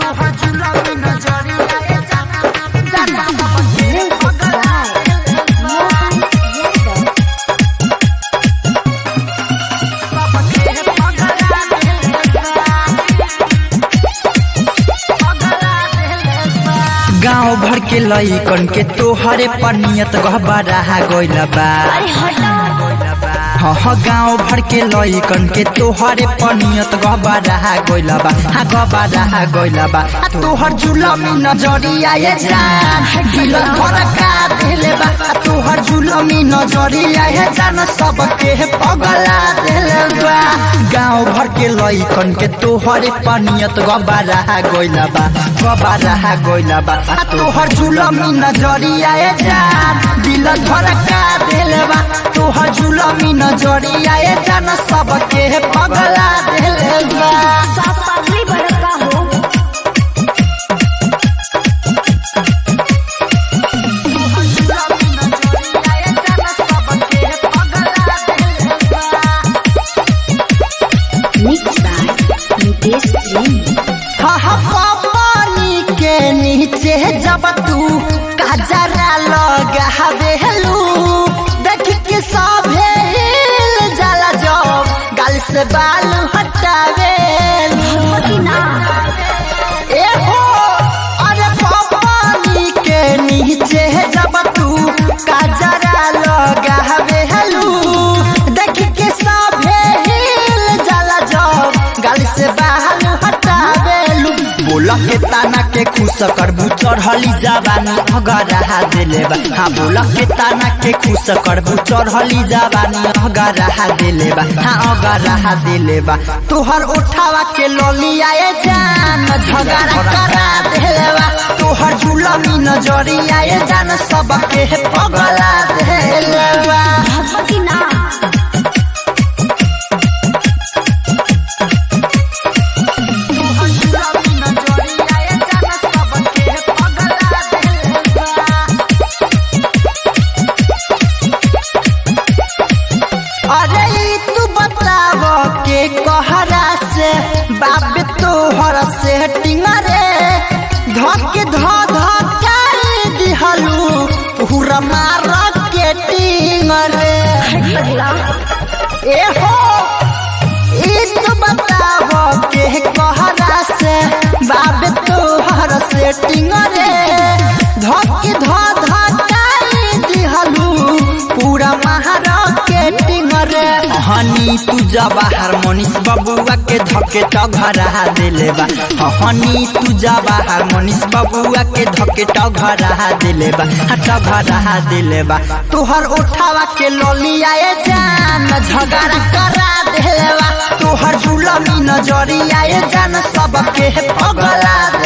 तोहर जुलमी नजरिया ए जाना जाना सबके Music पगला by Mohan Yadav. सबके पगला पगला गांव भर के लइकन के तोहरे पर नियत गहबरा गइल बा अरे हटा हाँ हाँ गाँव भर के लइकन के तोहरे पर नियत गहबरा गइल बा हाँ गहबरा गइल बा आ तोहर जुलमी नजरिया ये जान दिल धड़का देले बा आ तोहर जुलमी नजरिया ये जान सबके पगला देले बा गाँव भर के लइकन के तोहरे पर नियत गहबरा गइल बा गहबरा गइल बा आ तोहर जुलमी नजरिया ये जान दिल धड़का देले बा तोहर जुलमी नजरिया ये जान सबके पगला देले बा साफ पागली बड़का हो Mixed by Nitesh Jain. पानी के नीचे जब तू कजरा लगावेलू देख के सभे हिल जाला जब गाल से बाल हटावेलू ए हो अरे पानी के नीचे जब तू कजरा लगावेलू देख के सभे हिल जाला जब गाल से बाल हटावेलू बोला के ताना के खुश करबू चढ़ली जवानी अगरा दिले बा हाँ बोला के ताना के खुश करबू चढ़ली जवानी अगरा दिले बा हाँ अगरा दिले बा तोहर उठावा के लोलिया ए जान झगड़ा करा दिले बा तोहर जुलमी नजरिया ए जान सबके पगला दिले बा भगवती ना अरे ई तू बताव के कहरा से बाप तोहर से टिंगरे धके ध धकाई दिहलू पूरा मार के टिंगरे पगला ए हो ई तू बताव के कहरा से बाप तोहर से टिंगरे धके ध धकाई दिहलू पूरा महार के टिंगरे हनी तू जबा हारमोनिस बबुआ के धके टघरा दिले बा हनी तू जबा हारमोनिस बबुआ के धके टघरा दिले बा टघरा दिले बा तोहर उठावा के लोलिया ए जान झगड़ा करा दिले बा तोहर जुलमी नजरिया ए जान सबके पगला